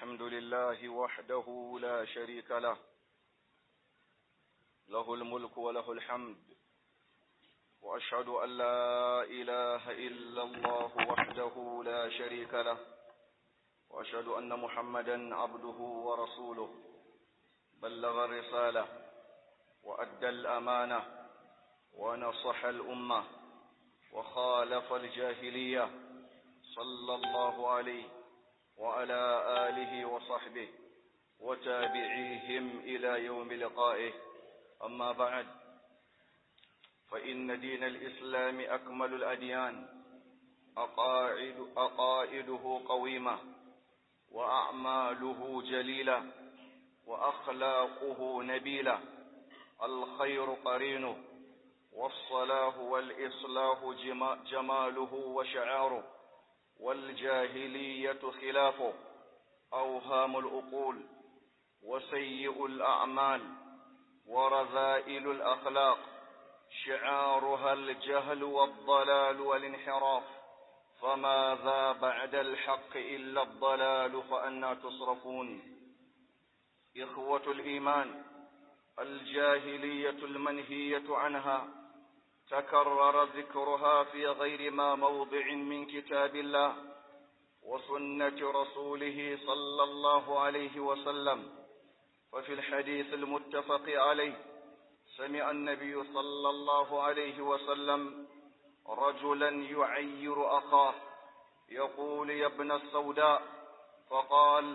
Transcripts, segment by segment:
الحمد لله وحده لا شريك له له الملك وله الحمد وأشهد أن لا إله إلا الله وحده لا شريك له وأشهد أن محمدا عبده ورسوله بلغ الرسالة وأدى الأمانة ونصح الأمة وخالف الجاهلية صلى الله عليه وعلى آله وصحبه وتابعيهم إلى يوم لقائه أما بعد فإن دين الإسلام أكمل الأديان أقاعد أقائده قويمة وأعماله جليلة وأخلاقه نبيلة الخير قرينه والصلاح والإصلاح جماله وشعاره والجاهلية خلافه أوهام الأقول وسيء الأعمال ورذائل الأخلاق شعارها الجهل والضلال والانحراف فماذا بعد الحق إلا الضلال فأنا تصرفون إخوة الإيمان الجاهلية المنهية عنها تكرر ذكرها في غير ما موضع من كتاب الله وسنة رسوله صلى الله عليه وسلم ففي الحديث المتفق عليه سمع النبي صلى الله عليه وسلم رجلا يعير أخاه يقول يا ابن السوداء فقال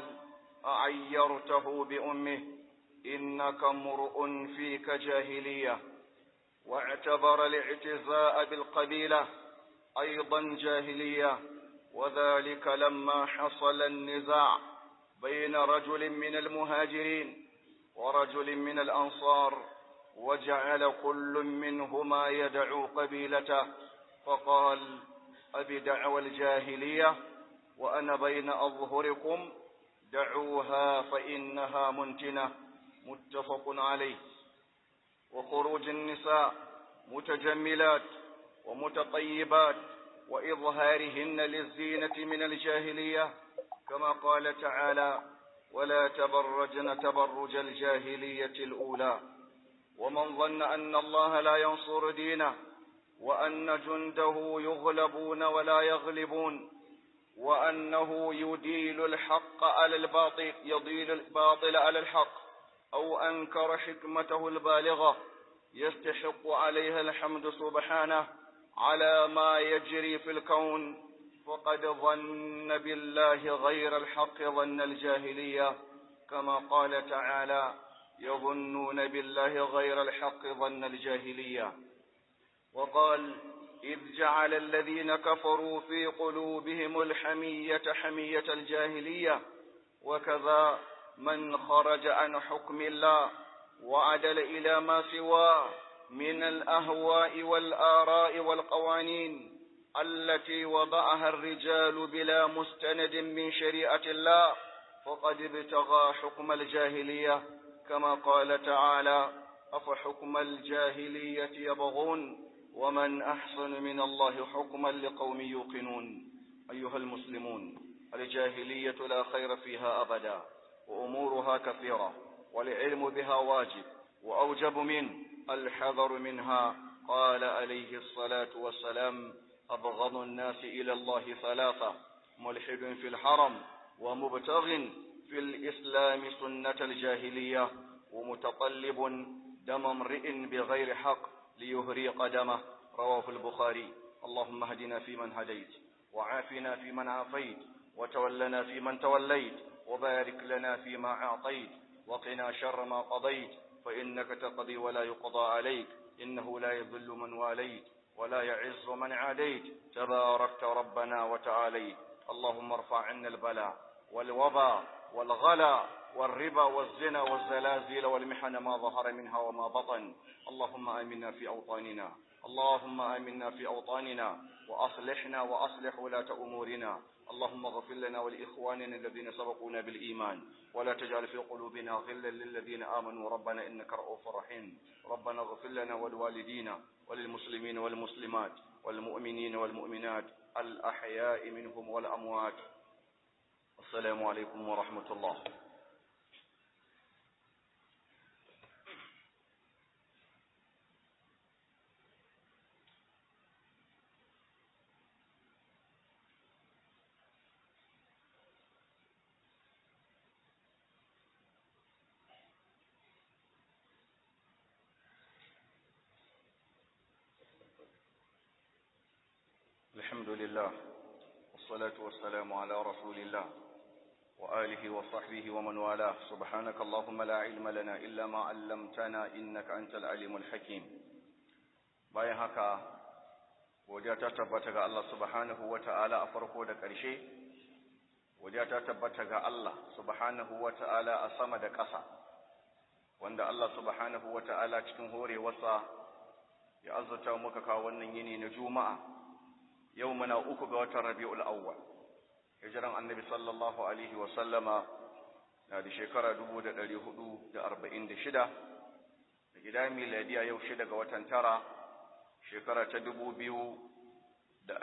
أعيرته بأمه إنك امرؤ فيك جاهلية واعتبر الاعتزاء بالقبيلة أيضا جاهلية وذلك لما حصل النزاع بين رجل من المهاجرين ورجل من الأنصار وجعل كل منهما يدعو قبيلته فقال أبي دعوى الجاهلية وأنا بين أظهركم دعوها فإنها منتنة متفق عليه وخروج النساء متجملات ومتطيبات وإظهارهن للزينة من الجاهلية كما قال تعالى ولا تبرجن تبرج الجاهلية الأولى ومن ظن أن الله لا ينصر دينه وأن جنده يغلبون ولا يغلبون وأنه يديل الحق على الباطل يضيل الباطل على الحق أو أنكر حكمته البالغة يستحق عليها الحمد سبحانه على ما يجري في الكون فقد ظن بالله غير الحق ظن الجاهلية كما قال تعالى يظنون بالله غير الحق ظن الجاهلية وقال إذ جعل الذين كفروا في قلوبهم الحمية حمية الجاهلية وكذا من خرج عن حكم الله وعدل إلى ما سواه من الأهواء والآراء والقوانين التي وضعها الرجال بلا مستند من شريعة الله فقد ابتغى حكم الجاهلية كما قال تعالى أفحكم الجاهلية يبغون ومن أحسن من الله حكما لقوم يوقنون أيها المسلمون الجاهلية لا خير فيها أبدا وأمورها كثيرة والعلم بها واجب وأوجب منه الحذر منها قال عليه الصلاة والسلام أبغض الناس إلى الله ثلاثة ملحد في الحرم ومبتغ في الإسلام سنة الجاهلية ومتطلب دم امرئ بغير حق ليهري قدمه رواه البخاري اللهم اهدنا فيمن هديت وعافنا فيمن عافيت وتولنا فيمن توليت وبارك لنا فيما أعطيت وقنا شر ما قضيت فإنك تقضي ولا يقضى عليك إنه لا يذل من واليت ولا يعز من عاديت تباركت ربنا وتعاليت اللهم ارفع عنا البلاء والوباء والغلا والربا والزنا والزلازل والمحن ما ظهر منها وما بطن اللهم آمنا في أوطاننا اللهم آمنا في أوطاننا وأصلحنا وأصلح ولاة أمورنا اللهم اغفر لنا ولإخواننا الذين سبقونا بالإيمان ولا تجعل في قلوبنا غلا للذين آمنوا ربنا إنك رؤوف رحيم ربنا اغفر لنا ولوالدينا وللمسلمين والمسلمات والمؤمنين والمؤمنات الأحياء منهم والأموات السلام عليكم ورحمة الله الحمد لله والصلاة والسلام على رسول الله وآله وصحبه ومن والاه سبحانك اللهم لا علم لنا إلا ما علمتنا إنك أنت العليم الحكيم bayan haka godiya ta tabbata ga Allah subhanahu wa ta'ala a farko da ƙarshe godiya ta tabbata ga Allah subhanahu wa ta'ala a sama da ƙasa wanda Allah subhanahu wa ta'ala cikin horewarsa ya azurta muka kawo wannan yini na juma'a yau muna uku ga watan rabi'ul awwal hijiran annabi sallallahu alaihi wa sallama na da shekara 1446 da gida miladiya yau shida ga watan tara shekara ta 2024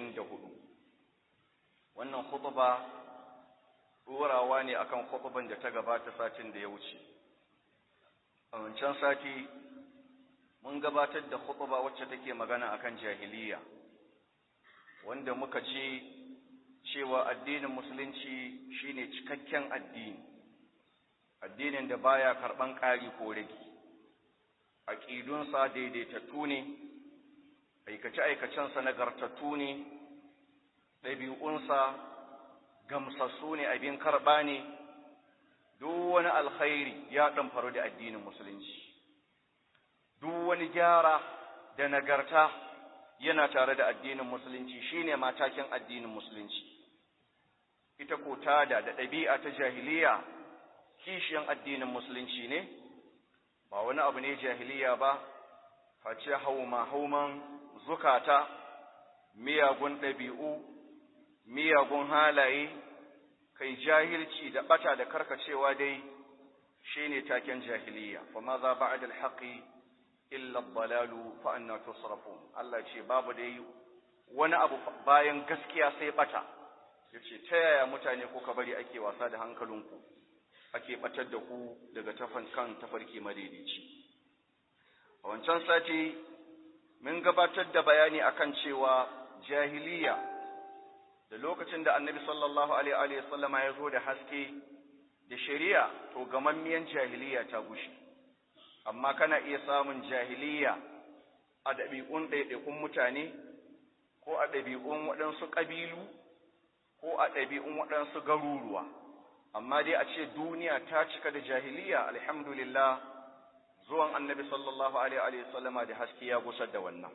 wannan khutba ɗorawa ne akan khutban da ta gabata satin da ya wuce a wancan sati mun gabatar da khutba wacce take magana akan jahiliya wanda muka ce cewa addinin musulunci shine cikakken addini addinin da baya karban ƙari ko rage aqidunsa daidaitattu ne aikace aikacensa nagartattu ne ɗabi'unsa gamsassu ne abin karɓa ne duk wani alkhairi ya ɗamfaru da addinin musulunci duk wani gyara da nagarta yana tare da addinin musulunci shine matakin addinin musulunci ita ko tada da ɗabi'a ta jahiliya kishiyan addinin musulunci ne ba wani abu ne jahiliya ba face hauma hauman zukata miyagun ɗabi'u miyagun halaye kai jahilci da bata da karkacewa dai shine taken jahiliya fa ma za ba'da al-haqi illa dalalu fa anna tusrafun Allah ce babu dai wani abu bayan gaskiya sai bata yace ta yaya mutane kuka bari ake wasa da hankalinku ake batar da ku daga tafan kan tafarki madaidaici a wancan sati mun gabatar da bayani akan cewa jahiliya da lokacin da annabi sallallahu alaihi wa sallama ya zo da haske da shari'a to gamammiyan jahiliya ta gushe amma kana iya samun jahiliya a ɗabi'un ɗaiɗaikun mutane ko a ɗabi'un waɗansu ƙabilu ko a ɗabi'un waɗansu garuruwa amma dai a ce duniya ta cika da jahiliya alhamdulillah zuwan annabi sallallahu alaihi wa sallama da haske ya gusar da wannan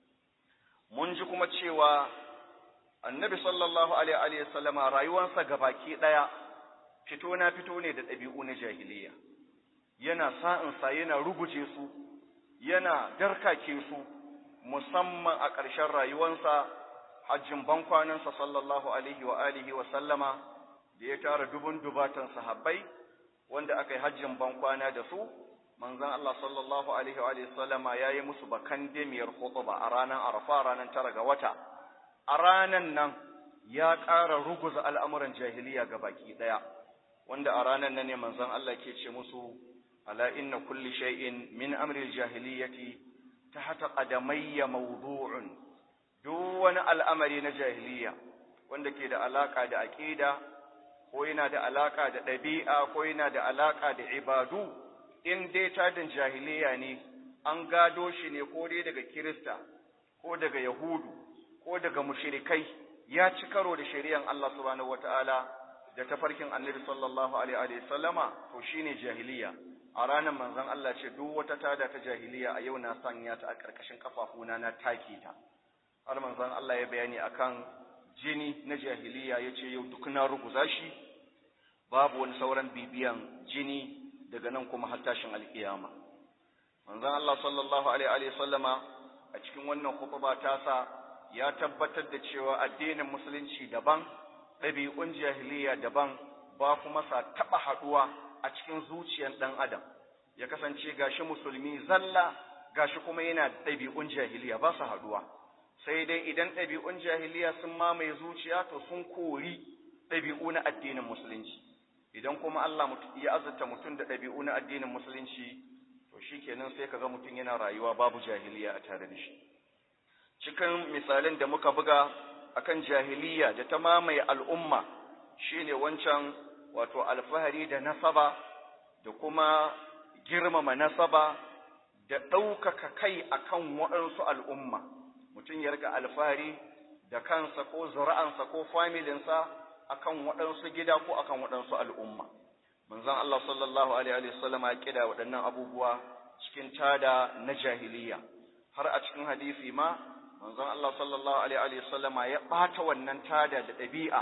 mun ji kuma cewa annabi sallallahu alaihi wa sallama rayuwarsa gabaki ɗaya fito na fito ne da ɗabi'u na jahiliya yana sa'insa yana ruguje su, yana darkake su, musamman a ƙarshen rayuwansa, hajjin bankwanansa sallallahu Alaihi wa alihi wa sallama, da ya tara dubun dubatan sahabbai, wanda aka yi hajjin bankwana da su, manzan Allah sallallahu Alaihi wa sallama ya yi musu bakan demiyar ba a ranar arafa ranar tara ga wata. A ranar nan ya ƙara ruguza al'amuran jahiliya ga baki ɗaya, wanda a ranar nan ne manzan Allah ke ce musu ألا إن كل شيء من أمر الجاهلية تحت قدمي موضوع دون الأمر نجاهلية wanda ke da alaka da aqida ko yana da alaka da ɗabi'a ko yana da alaka da ibadu in dai tadin jahiliya ne an gado shi ne ko dai daga kirista ko daga yahudu ko daga mushrikai ya ci karo da shari'an Allah subhanahu wataala da tafarkin annabi sallallahu alaihi wa sallama to shine jahiliya a ranar manzon Allah ce duk wata tada ta jahiliya a yau na sanya ta a ƙarƙashin kafafuna na take ta har manzon Allah ya bayani akan jini na jahiliya ya ce yau duk na ruguza shi babu wani sauran bibiyan jini daga nan kuma har tashin alƙiyama manzon Allah sallallahu alaihi wa sallama a cikin wannan khutba ta sa ya tabbatar da cewa addinin musulunci daban ɗabi'un jahiliya daban ba kuma sa taɓa haɗuwa a cikin zuciyar ɗan adam ya kasance gashi musulmi zalla gashi kuma yana ɗabi'un jahiliya ba su haɗuwa sai dai idan ɗabi'un jahiliya sun mamaye zuciya to sun kori ɗabi'u na addinin musulunci idan kuma Allah ya azurta mutum da ɗabi'u na addinin musulunci to shikenan sai kaga mutum yana rayuwa babu jahiliya a tare da shi cikin misalin da muka buga akan jahiliya da ta mamaye al'umma shine wancan wato alfahari da nasaba da kuma girmama nasaba da ɗaukaka kai akan waɗansu al'umma mutum ya riga alfahari da kansa ko zura'ansa ko familinsa akan waɗansu gida ko akan waɗansu al'umma manzon Allah sallallahu alaihi wasallam ya kida waɗannan abubuwa cikin tada na jahiliya har a cikin hadisi ma manzon Allah sallallahu alaihi wasallama ya ɓata wannan tada da ɗabi'a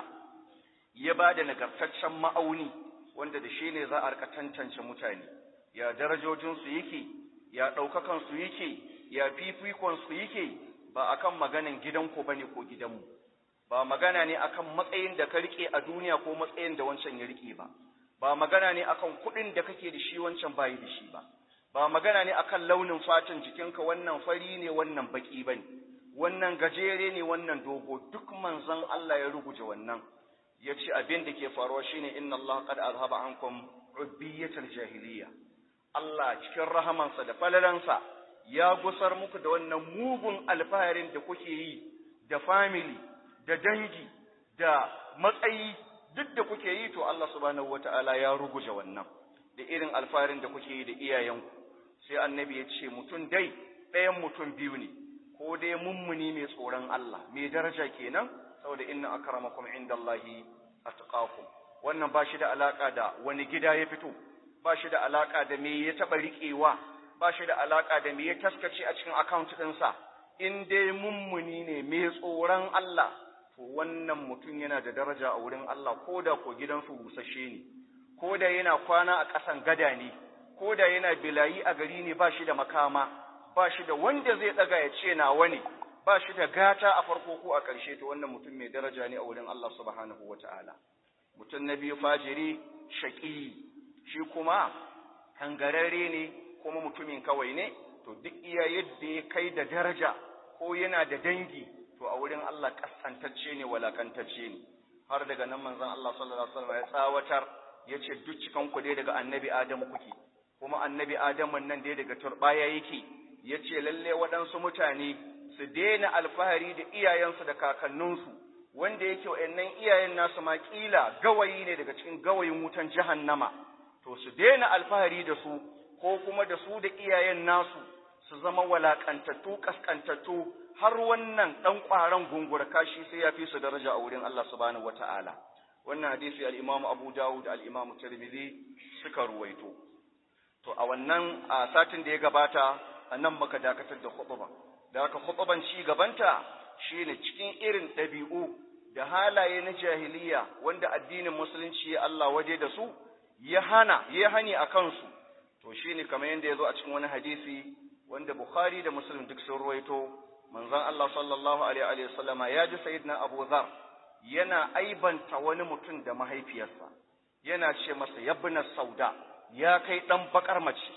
ya ba da nagartaccen ma'auni wanda da shi ne za a rika tantance mutane ya darajojinsu yake ya ɗaukakansu yake ya fifikonsu yake ba akan maganin gidanku ba ne ko gidanmu ba magana ne akan matsayin da ka riƙe a duniya ko matsayin da wancan ya riƙe ba ba magana ne akan kuɗin da kake da shi wancan bayi da shi ba ba magana ne akan launin fatan jikinka wannan fari ne wannan baki ba ne wannan gajere ne wannan dogo duk manzon Allah ya ruguje wannan ya ce abin da ke faruwa shine inna Allah qad azhaba ankum ubbiyatal jahiliya Allah cikin rahamansa da falalansa ya gusar muku da wannan mugun alfaharin da kuke yi da family da dangi da matsayi duk da kuke yi to Allah subhanahu wataala ya ruguje wannan da irin alfaharin da kuke yi da iyayenku sai annabi ya ce mutum dai ɗayan mutum biyu ne ko dai mummuni mai tsoron Allah mai daraja kenan saboda inna akramakum indallahi atqakum wannan ba shi da alaka da wani gida ya fito ba shi da alaka da me ya taba riƙewa ba shi da alaka da me ya taskace a cikin account ɗinsa in dai mummuni ne mai tsoron Allah to wannan mutum yana da daraja a wurin Allah ko da ko gidansu busasshe ne ko da yana kwana a ƙasan gada ne ko da yana bilayi a gari ne ba shi da makama ba shi da wanda zai ɗaga ya ce nawa ne ba shi da gata a farko ko a ƙarshe to wannan mutum mai daraja ne a wurin Allah subhanahu wa ta'ala. Mutum na biyu fajiri shaƙi shi kuma kangararre ne kuma mutumin kawai ne to duk iya yadda ya kai da daraja ko yana da dangi to a wurin Allah ƙasantacce ne walakantacce ne har daga nan manzon Allah sallallahu alaihi wasallam ya tsawatar ya ce duk cikan ku dai daga annabi Adamu kuke kuma annabi Adamu nan dai daga turbaya yake ya ce lalle waɗansu mutane su daina alfahari da iyayensu da kakanninsu wanda yake wa'annan iyayen nasu ma kila gawayi ne daga cikin gawayin wutan jahannama to su daina alfahari da su ko kuma da su da iyayen nasu su zama walakantattu kaskantattu har wannan dan ƙwaron gungura kashi sai ya fi su daraja a wurin Allah subhanahu wata'ala wannan hadisi al-Imam Abu Dawud al-Imam Tirmidhi suka ruwaito to a wannan a satin da ya gabata anan muka dakatar da khutba da haka khutban ci gabanta shine cikin irin ɗabi'u da halaye na jahiliya wanda addinin musulunci ya Allah waje da su ya hana ya hani a kansu to shine kamar yadda ya zo a cikin wani hadisi wanda Bukhari da Muslim duk sun ruwaito manzon Allah sallallahu alaihi wa sallama ya ji sayyidina Abu Dharr yana aibanta wani mutum da mahaifiyarsa yana ce masa yabna sauda ya kai dan bakar mace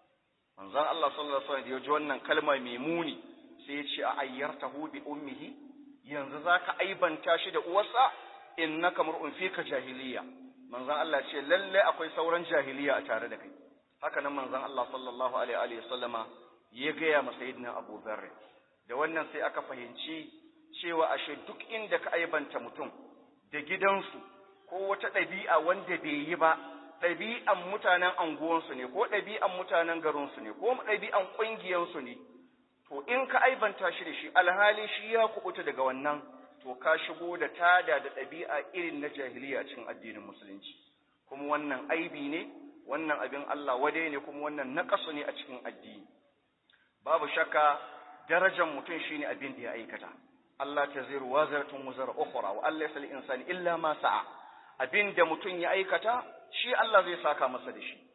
manzon Allah sallallahu alaihi wasallam ya ji wannan kalma mai muni sai ya ce a ayyartahu bi ummihi yanzu zaka aibanta shi da uwarsa innaka mar'un fika jahiliya manzon Allah ce lalle akwai sauran jahiliya a tare da kai haka nan manzon Allah sallallahu alaihi wasallama ya gaya ma sayyidina Abu Dharr da wannan sai aka fahimci cewa ashe duk inda ka aibanta mutum da gidansu ko wata ɗabi'a wanda bai yi ba ɗabi'an mutanen anguwansu ne ko ɗabi'an mutanen garinsu ne ko ɗabi'an ƙungiyarsu ne to in ka aibanta shi da shi alhali shi ya kubuta daga wannan to ka shigo da tada da ɗabi'a irin na jahiliya cikin addinin musulunci kuma wannan aibi ne wannan abin Allah wade ne kuma wannan naƙasu ne a cikin addini babu shakka darajar mutum shine abin da ya aikata Allah ta ziru wazaratun wuzar ukhra wa Allah yasal insani illa ma sa'a abin da mutum ya aikata shi Allah zai saka masa da shi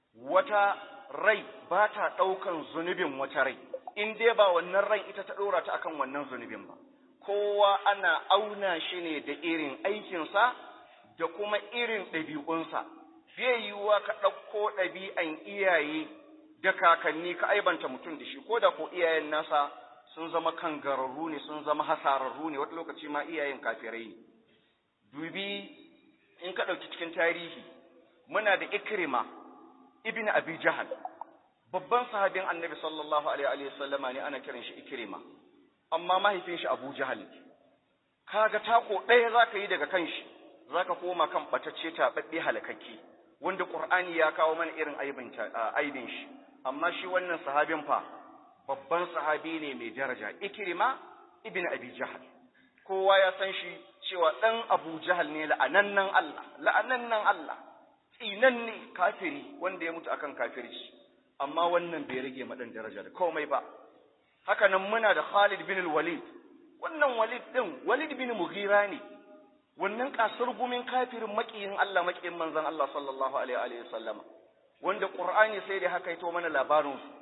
wata rai ba ta ɗaukan zunubin wata rai in dai ba wannan rai ita ta ɗora ta akan wannan zunubin ba kowa ana auna shi ne da irin aikinsa da kuma irin ɗabi'unsa zai yiwuwa ka ɗauko ɗabi'an iyaye da kakanni ka aibanta mutum da shi ko da ko iyayen nasa sun zama kangararru ne sun zama hasararru ne wata lokaci ma iyayen kafirai ne dubi in ka ɗauki cikin tarihi muna da ikrima ibn abi jahal babban sahabin annabi sallallahu alaihi wa sallama ne ana kiran shi ikrima amma mahaifin shi abu jahal kaga tako ɗaya zaka yi daga kan shi zaka koma kan batacce taɓaɓɓe halakakke wanda qur'ani ya kawo mana irin aibin aibin shi amma shi wannan sahabin fa babban sahabi ne mai daraja ikrima ibn abi jahal kowa ya san shi cewa ɗan abu jahal ne la'anannan Allah la'anannan Allah tsinan ne kafiri wanda ya mutu akan kafirci amma wannan bai rage maɗan daraja da komai ba haka nan muna da Khalid bin Walid wannan Walid din Walid bin Mughira ne wannan kasar gumin kafirin makiyin Allah makiyin manzon Allah sallallahu alaihi wa sallam wanda Qur'ani sai da haka ito mana labarin su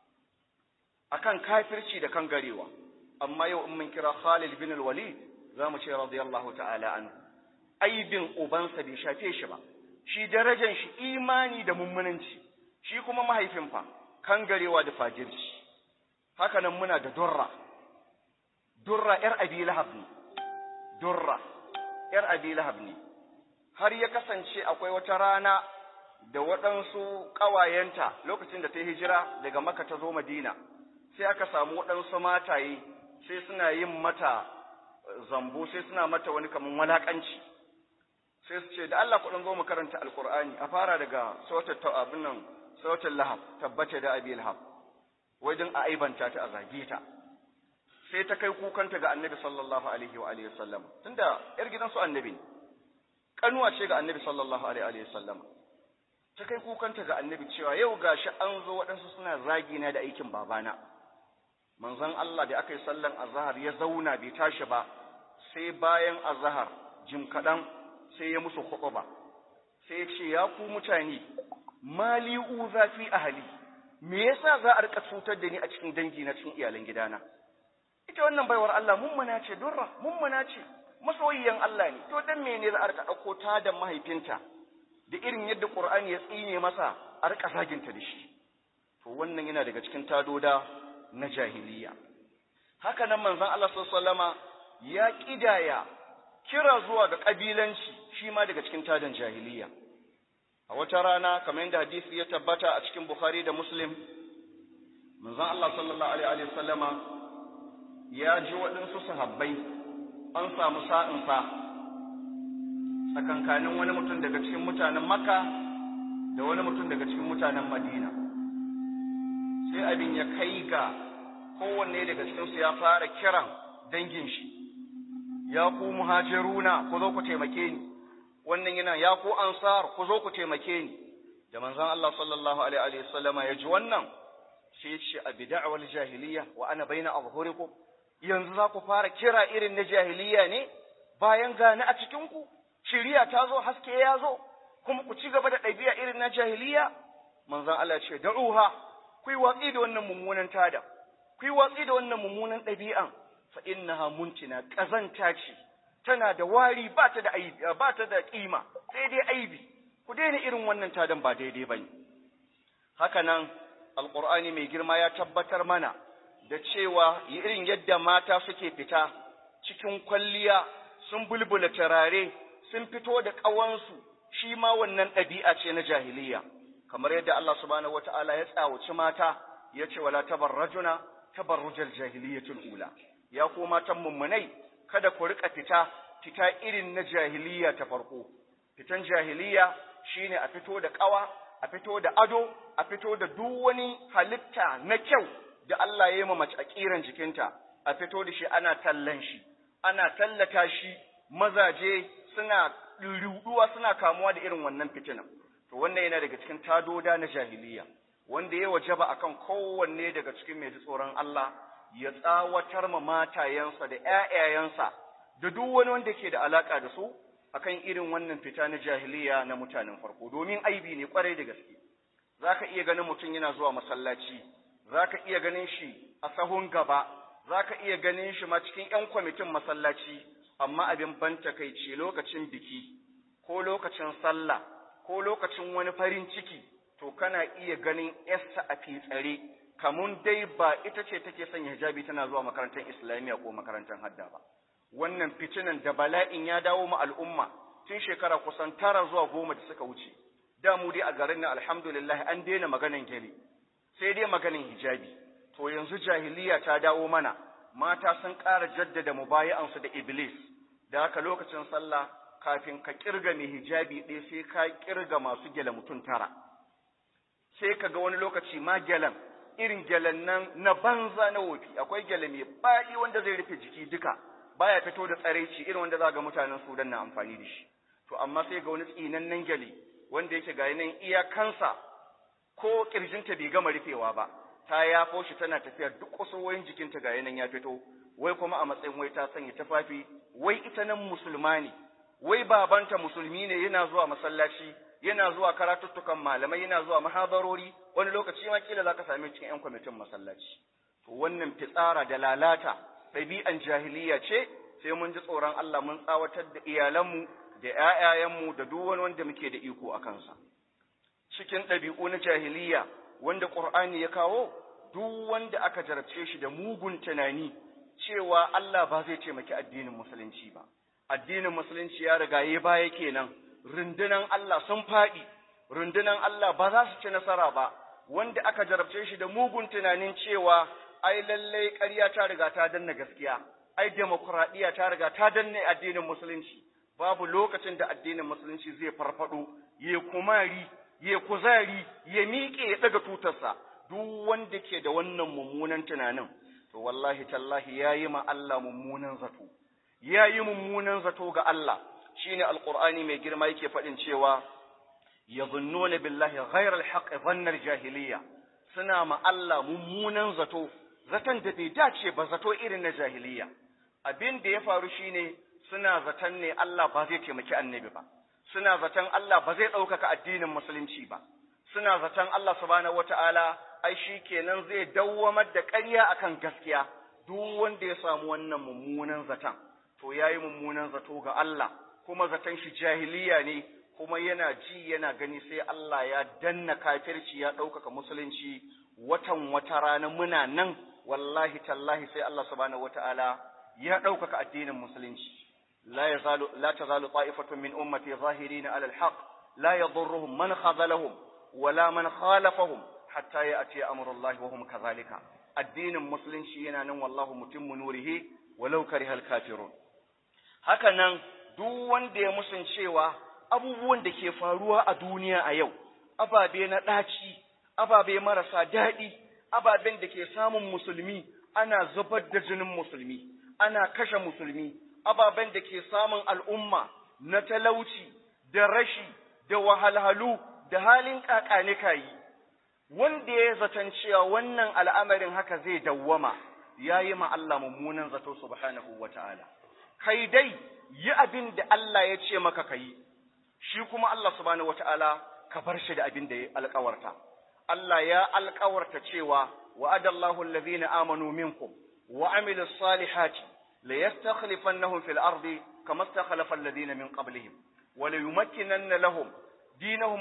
akan kafirci da kan garewa amma yau in mun kira Khalid bin Walid zamu ce radiyallahu ta'ala anhu aibin ubansa bai shafe shi ba shi darajar shi imani da mummunanci shi kuma mahaifin fa kangarewa da fajirci haka nan muna da durra durra yar abi lahab ne durra yar abi lahab ne har ya kasance akwai wata rana da waɗansu ƙawayenta lokacin da ta yi hijira daga maka ta zo madina sai aka samu waɗansu mataye sai suna yin mata zambo sai suna mata wani kaman walaƙanci sai su ce da Allah kuɗin zo mu karanta alƙur'ani a fara daga sautar abin nan sautar lahab tabbata da abi lahab wajen a aibanta ta a zage ta sai ta kai kukanta ga annabi sallallahu alaihi wa alihi wasallam tunda yar gidan su annabi kanuwa ce ga annabi sallallahu alaihi wa sallam ta kai kukanta ga annabi cewa yau gashi an zo waɗansu suna zagi na da aikin babana manzon Allah da aka yi sallan azhar ya zauna bai tashi ba sai bayan azhar jim kaɗan sai ya musu ba sai ya ce ya ku mutane mali uza fi ahli me yasa za a rika cutar da ni a cikin dangi na cikin iyalan gidana ita wannan baiwar Allah mummuna ce durra mummuna ce masoyiyan Allah ne to dan mene za a rika dauko ta da mahaifinta da irin yadda Qur'ani ya tsine masa a rika zaginta da shi to wannan yana daga cikin tadoda na jahiliya haka nan manzon Allah sallallahu ya kidaya kira zuwa ga kabilanci shi ma daga cikin tadan jahiliya a wata rana kamar yadda hadisi ya tabbata a cikin Bukhari da Muslim manzon Allah sallallahu alaihi wa sallama ya ji waɗansu sahabbai an samu sa'insa tsakankanin wani mutum daga cikin mutanen Makka da wani mutum daga cikin mutanen Madina sai abin ya kai ga kowanne daga cikinsu ya fara kiran dangin shi ya ku muhajiruna ku zo ku taimake ni wannan yana ya ku ansar ku zo ku taimake ni da manzon Allah sallallahu alaihi wa sallama ya ji wannan sai ya ce abi da'wal jahiliya wa ana baina azhurikum yanzu za ku fara kira irin na jahiliya ne bayan gani a cikin ku shiriya ta zo haske ya zo kuma ku ci gaba da ɗabi'a irin na jahiliya manzon Allah ya ce da'uha ku yi watsi da wannan mummunan tada ku yi watsi da wannan mummunan ɗabi'an fa innaha muntina ƙazanta ce tana da wari ba ta da aibi ba ta da kima sai dai aibi ku daina irin wannan tadan ba daidai bane haka nan alqur'ani mai girma ya tabbatar mana da cewa irin yadda mata suke fita cikin kwalliya sun bulbula turare sun fito da ƙawansu shi ma wannan ɗabi'a ce na jahiliya kamar yadda Allah subhanahu wata'ala ya tsawaci mata ya ce wala tabarrajuna tabarrujal jahiliyatul ula ya ko matan mummunai kada ku rika fita fita irin na jahiliya ta farko fitan jahiliya shine a fito da ƙawa a fito da ado a fito da duk wani halitta na kyau da Allah ya yi ma mace a kiran jikinta a fito da shi ana tallan shi ana tallata shi mazaje suna ruduwa suna kamuwa da irin wannan fitinan to wannan yana daga cikin tadoda na jahiliya wanda ya wajaba akan kowanne daga cikin mai tsoron Allah ya tsawatar ma matayensa da ƴaƴayensa da duk wani wanda ke da alaka da su akan irin wannan fita na jahiliya na mutanen farko domin aibi ne kwarai da gaske zaka iya ganin mutum yana zuwa masallaci zaka iya ganin shi a sahun gaba zaka iya ganin shi ma cikin ƴan kwamitin masallaci amma abin ban takeici lokacin biki ko lokacin sallah ko lokacin wani farin ciki to kana iya ganin yarsa a fitsare kamun dai ba ita ce take sanya hijabi tana zuwa makarantar islamiyya ko makarantar hadda ba wannan fitinan da bala'in ya dawo mu al'umma tun shekara kusan tara zuwa goma da suka wuce da mu dai a garin nan alhamdulillah an daina maganan gele sai dai maganin hijabi to yanzu jahiliya ta dawo mana mata sun ƙara jaddada mubayi'ansu da iblis da haka lokacin sallah kafin ka kirga mai hijabi ɗaya sai ka kirga masu gyale mutum tara sai ka ga wani lokaci ma gyalen irin gyalen nan na banza na wofi akwai gyale mai baɗi wanda zai rufe jiki duka baya fito da tsaraici irin wanda za ga mutanen sudan na amfani da shi to amma sai ga wani tsinannen gyale wanda yake ga nan iyakansa ko kirjinta bai gama rufewa ba ta yafo shi tana tafiya duk kusurwoyin jikinta ga yanan ya fito wai kuma a matsayin wai ta sanya tufafi wai ita nan musulma ne wai babanta musulmi ne yana zuwa masallaci yana zuwa karatuttukan malamai yana zuwa mahabarori wani lokaci ma kila zaka same cikin yan kwamitin masallaci to wannan fitsara da lalata ɗabi'an jahiliya ce sai mun ji tsoron Allah mun tsawatar da iyalanmu da ƴaƴayenmu da duk wani wanda muke da iko a kansa cikin ɗabi'u na jahiliya wanda Qur'ani ya kawo duk wanda aka jarabce shi da mugun tunani cewa Allah ba zai taimaki addinin musulunci ba addinin musulunci ya riga ya baya kenan rundunan Allah sun faɗi rundunan Allah ba za su ci nasara ba wanda aka jarabce shi da mugun tunanin cewa ai lallai ƙarya ta riga ta danna gaskiya ai demokuraɗiyya ta riga ta danne addinin musulunci babu lokacin da addinin musulunci zai farfado ya kumari ya kuzari ya miƙe ya ɗaga tutarsa duk wanda ke da wannan mummunan tunanin to wallahi tallahi ya yi ma Allah mummunan zato ya yi mummunan zato ga Allah shine alqur'ani mai girma yake faɗin cewa yadhunnuna billahi ghayra alhaq dhanna aljahiliya suna ma Allah mummunan zato zaton da bai dace ba zato irin na jahiliya abin da ya faru shine suna zaton ne Allah ba zai taimaki annabi ba suna zaton Allah ba zai ɗaukaka addinin musulunci ba suna zaton Allah subhanahu wata'ala ai shi kenan zai dawwamar da ƙarya akan gaskiya duk wanda ya samu wannan mummunan zaton to yayi mummunan zato ga Allah kuma zaton shi jahiliya ne kuma yana ji yana gani sai Allah ya danna kafirci ya ɗaukaka musulunci watan wata rana muna nan wallahi tallahi sai Allah subhanahu wata'ala ya ɗaukaka addinin musulunci لا يزال لا تزال طائفة من أمتي ظاهرين على الحق لا يضرهم من خذلهم ولا من خالفهم حتى يأتي أمر الله وهم كذلك الدين المسلم شينا نن والله متم نوره ولو كره الكافرون hakanan duk wanda ya musun cewa abubuwan da ke faruwa a duniya a yau ababe na ɗaci ababe marasa daɗi ababen da ke samun musulmi ana zubar da jinin musulmi ana kashe musulmi ababen da ke samun al'umma na talauci da rashi da wahalhalu da halin kayi wanda ya zaton cewa wannan al'amarin haka zai dawwama ya yi ma Allah mummunan zato subhanahu wa ta'ala. Kai dai yi abin da Allah ya ce maka ka yi, shi kuma Allah subhanahu wa ta'ala ka bar shi da abin da ya alkawarta. Allah ya alkawarta cewa wa'adallahu allazina amanu minkum wa amilu salihati ليستخلفنهم في الأرض كما استخلف الذين من قبلهم وليمكنن لهم دينهم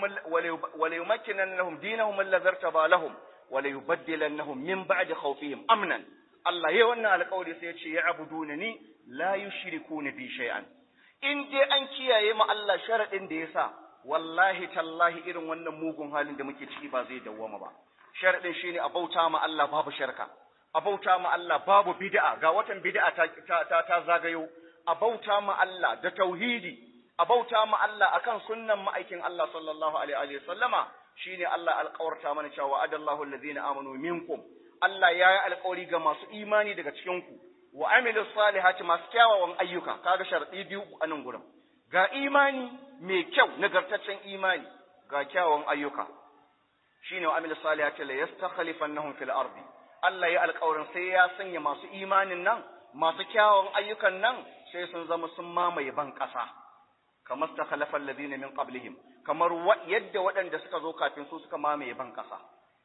وليمكنن لهم دينهم الذي ارتضى لهم وليبدلنهم من بعد خوفهم أمنا الله يوانا على قولي سيتشي يعبدونني لا يشركون بي شيئا in dai an kiyaye ma Allah sharaɗin da ya sa wallahi tallahi irin wannan mugun halin da muke ciki ba zai dawwama ba sharaɗin shine a bauta ma Allah babu sharka a bauta ma Allah babu bid'a ga watan bid'a ta, ta, ta, zagayo a bauta ma Allah da tauhidi a bauta ma Allah akan sunnan ma'aikin Allah sallallahu alaihi wa sallama shine Allah alƙawarta mana cewa adallahu allazina amanu minkum Allah ya yi alƙawari ga masu imani daga cikin ku wa amilus salihati masu kyawawan ayyuka kaga sharadi biyu a nan gurin ga imani mai kyau nagartaccen imani ga kyawawan ayyuka shine wa amilus salihati la yastakhlifannahum fil ardi Allah ya alƙawarin sai ya sanya masu imanin nan, masu kyawun ayyukan nan sai sun zama sun mamaye ban ƙasa, kamar ta khalafan ladina min qablihim kamar yadda waɗanda suka zo kafin su suka mamaye ban ƙasa.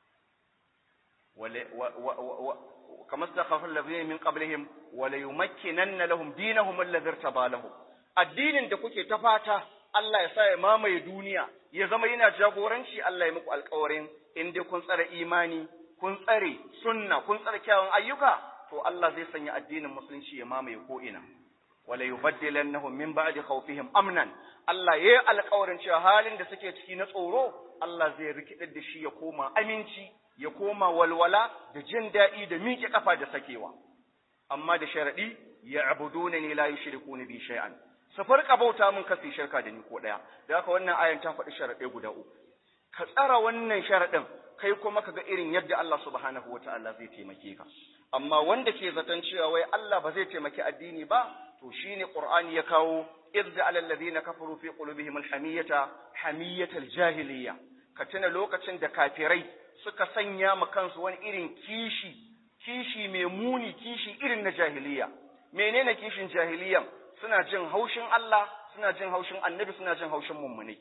kamar ta khalafan ladina min qablihim wala yumakkinanna lahum dinahum alladhi irtaba lahum addinin da kuke ta fata Allah ya sa ya mamaye duniya ya zama yana jagoranci Allah ya muku alƙawarin in dai kun tsare imani kun tsare sunna kun tsare kyawun ayyuka to Allah zai sanya addinin musulunci ya mamaye ko ina wala yubaddilannahum min ba'di khawfihim amnan Allah yayi alƙawarin cewa halin da suke ciki na tsoro Allah zai rikidar da shi ya koma aminci ya koma walwala da jin daɗi da miƙe kafa da sakewa amma da sharadi ya abuduna ni la yushrikuna bi shay'an su farka bauta mun kasi shirka da ni ko daya da haka wannan ayan ta faɗi sharaɗe guda uku ka tsara wannan sharaɗin kai kuma ka ga irin yadda Allah subhanahu wata'ala zai taimake ka amma wanda ke zaton cewa wai Allah ba zai taimaki addini ba to shine Qur'ani ya kawo idza alal ladina kafaru fi qulubihim alhamiyata hamiyatal jahiliya ka tuna lokacin da kafirai suka sanya ma kansu wani irin kishi kishi mai muni kishi irin na jahiliya menene kishin jahiliyan suna jin haushin Allah suna jin haushin annabi suna jin haushin mummune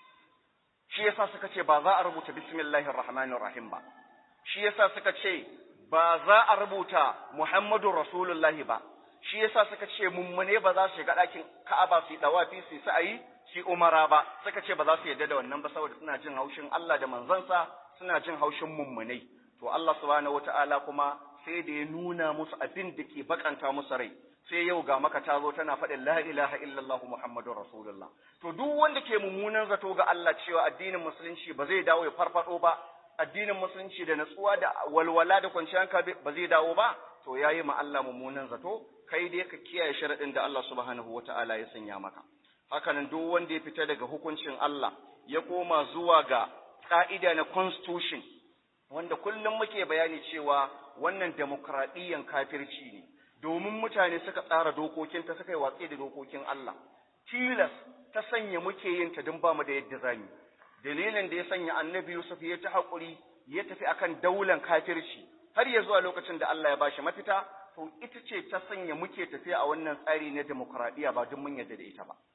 shi yasa suka ce ba za a rubuta bismillahir rahmanir rahim ba shi yasa suka ce ba za a rubuta muhammadur rasulullahi ba shi yasa suka ce mummune ba za su shiga ɗakin ka'aba su yi dawafi su sa'ayi su umara ba suka ce ba za su yarda da wannan ba saboda suna jin haushin Allah da manzansa suna jin haushin mummunai to Allah subhanahu wataala kuma sai da ya nuna musu abin da ke bakanta musu rai sai yau ga maka ta zo tana faɗin la ilaha illallah muhammadur rasulullah to duk wanda ke mummunan zato ga Allah cewa addinin musulunci ba zai dawo ya farfado ba addinin musulunci da natsuwa da walwala da kwanciyar hankali ba zai dawo ba to yayi ma Allah mummunan zato kai dai ka kiyaye sharadin da Allah subhanahu wataala ya sanya maka hakanan duk wanda ya fita daga hukuncin Allah ya koma zuwa ga ka'ida na constitution wanda kullum muke bayani cewa wannan demokradiyyan kafirci ne domin mutane suka tsara dokokinta suka yi watsi da dokokin Allah tilas ta sanya muke yin ta don ba mu da yadda zamu dalilin da ya sanya annabi Yusuf ya ta haƙuri ya tafi akan daular kafirci har ya zuwa lokacin da Allah ya bashi mafita to ita ce ta sanya muke tafiya a wannan tsari na demokradiyya ba don mun yadda da ita ba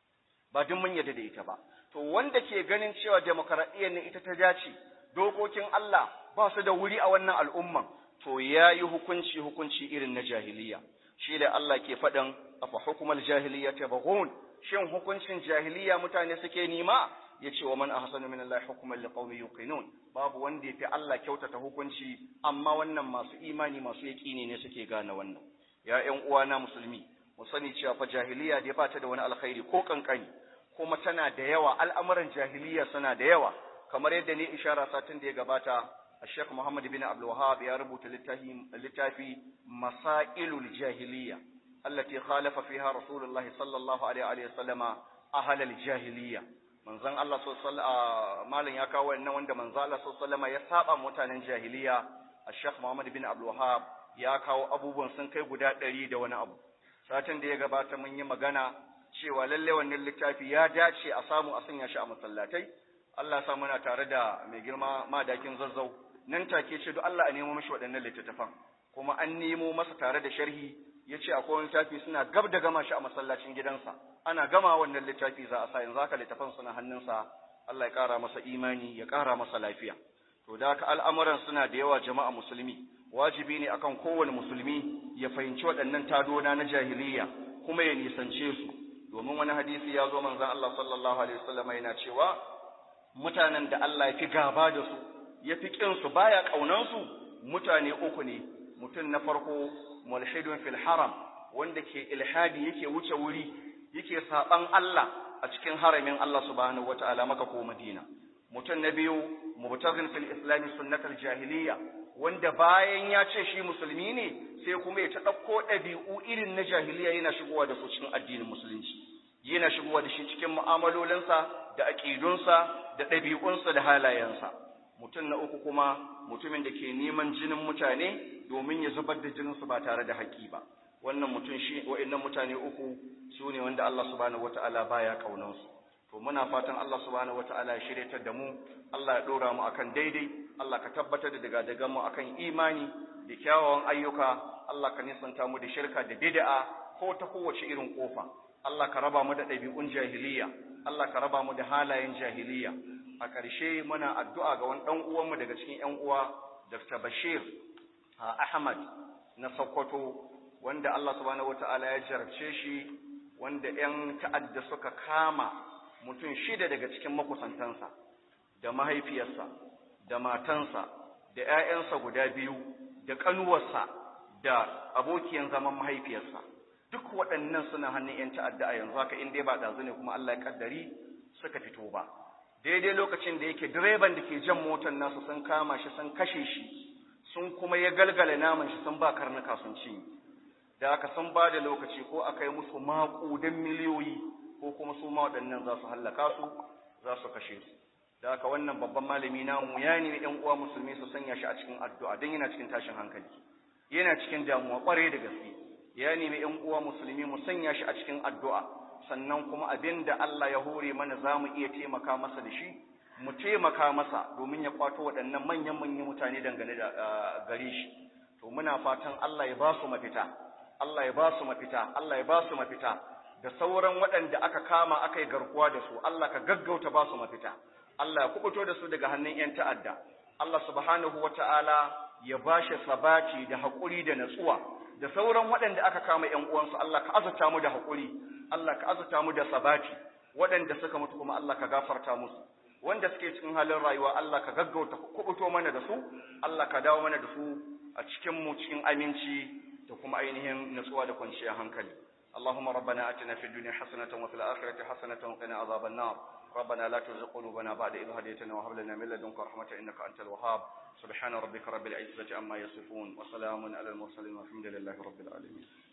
ba don mun yadda da ita ba to wanda ke ganin cewa demokradiyyar ne ita ta dace dokokin Allah ba su da wuri a wannan al'umman to ya yi hukunci hukunci irin na jahiliya shi da Allah ke faɗin afa hukumar jahiliya ta bagun shin hukuncin jahiliya mutane suke nima ya ce wa man ahsanu min Allah hukuman liqaumin yuqinun babu wanda ya fi Allah kyautata hukunci amma wannan masu imani masu yaƙini ne suke gane wannan ya ƴan uwana musulmi mu sani cewa fa jahiliya dai ba ta da wani alkhairi ko kankani kuma tana da yawa al'amuran jahiliya suna da yawa kamar yadda ne ishara satin da ya gabata الشيخ محمد بن عبد الوهاب يا رب لتافي مسائل الجاهلية التي خالف فيها رسول الله صلى الله عليه وسلم أهل الجاهلية من زن الله صلى الله عليه مالن يا كاو إنه عند من زن الله صلى الله عليه وسلم يسابع متان جاهلية الشيخ محمد بن عبد الوهاب ya kawo abubuwan sun kai guda ɗari da wani abu satin da ya gabata mun yi magana cewa lalle wannan littafi ya dace a samu a sanya shi a masallatai Allah ya sa muna tare da mai girma madakin zazzau nan take ce duk Allah a nemo mashi waɗannan littattafan kuma an nemo masa tare da sharhi ya ce akwai wani littafi suna gab da gama shi a masallacin gidansa ana gama wannan littafi za a sa yanzu haka littafan suna hannunsa Allah ya ƙara masa imani ya ƙara masa lafiya to da haka al'amuran suna da yawa jama'a musulmi wajibi ne akan kowane musulmi ya fahimci waɗannan tadona na jahiliya kuma ya nisance su domin wani hadisi ya zo manzon Allah sallallahu alaihi wasallam yana cewa mutanen da Allah ya fi gaba da su ya fi ƙinsu baya ƙaunansu mutane uku ne mutum na farko mulhidun fil haram wanda ke ilhadi yake wuce wuri yake saɓan Allah a cikin haramin Allah subhanahu wata'ala maka ko Madina mutum na biyu mubtaghin fil islami sunnatal jahiliya wanda bayan ya ce shi musulmi ne sai kuma ya ta ɗauko ɗabi'u irin na jahiliya yana shigowa da su cikin addinin musulunci yana shigowa da shi cikin mu'amalolinsa da aƙidunsa da ɗabi'unsa da halayensa mutum na uku kuma mutumin da ke neman jinin mutane domin ya zubar da jininsu ba tare da haƙƙi ba wannan mutum shi wa'annan mutane uku su ne wanda Allah subhanahu wata'ala baya kaunansu to muna fatan Allah subhanahu wata'ala ya shiryatar da mu Allah ya dora mu akan daidai Allah ka tabbatar da daga daga mu akan imani da kyawawan ayyuka Allah ka nisanta mu da shirka da bid'a ko ta kowace irin kofa Allah ka raba mu da ɗabi'un jahiliya Allah ka raba mu da halayen jahiliya a ƙarshe muna addu'a ga wani ɗan uwanmu daga cikin ‘yan uwa, Dr. Bashir Ahmad na Sokoto, wanda Allah subhanahu wa ta'ala ya jarabce shi, wanda ‘yan ta'adda suka kama mutum shida daga cikin makusantansa, da mahaifiyarsa, da matansa, da ‘ya'yansa guda biyu, da ƙanuwarsa, da abokiyan zaman mahaifiyarsa. duk waɗannan suna hannun 'yan ta'adda a yanzu haka in dai ba ɗazu ne kuma Allah ya kaddari suka fito ba daidai lokacin da yake direban da ke jan motar nasu sun kama shi sun kashe shi sun kuma ya galgala naman shi sun ba karnuka sun ci da aka sun ba da lokaci ko aka yi musu maƙudan miliyoyi ko kuma su ma waɗannan za su hallaka su za su kashe su da aka wannan babban malami namu ya nemi ɗan uwa musulmi su sanya shi a cikin addu'a don yana cikin tashin hankali yana cikin damuwa ƙwarai da gaske ya nemi ‘yan uwa musulmi mu sanya shi a cikin addu'a, sannan kuma abin da Allah ya hore mana za mu iya taimaka masa da shi, mu taimaka masa domin ya kwato waɗannan manyan-manyan mutane dangane da gare shi. To muna fatan Allah ya ba su mafita, Allah ya ba su mafita, Allah ya ba su mafita, da sauran waɗanda aka kama aka yi garkuwa da su, Allah ka gaggauta ba su mafita, Allah ya kubuto da su daga hannun ‘yan ta'adda. Allah subhanahu wa ta'ala ya ba shi sabati da haƙuri da natsuwa. da sauran waɗanda aka kama ‘yan uwansu Allah ka azurta mu da haƙuri, Allah ka azurta mu da sabati, waɗanda suka mutu kuma Allah ka gafarta musu, wanda suke cikin halin rayuwa Allah ka gaggauta kubuto mana da su, Allah ka dawo mana da su a cikin mu cikin aminci da kuma ainihin natsuwa da kwanciyar hankali. اللهم ربنا اتنا في الدنيا حسنه وفي الاخره حسنه وقنا عذاب النار ربنا لا تزغ قلوبنا بعد إذ هديتنا وهب لنا من لدنك رحمه انك انت الوهاب سبحان ربك رب العزه عما يصفون وسلام على المرسلين والحمد لله رب العالمين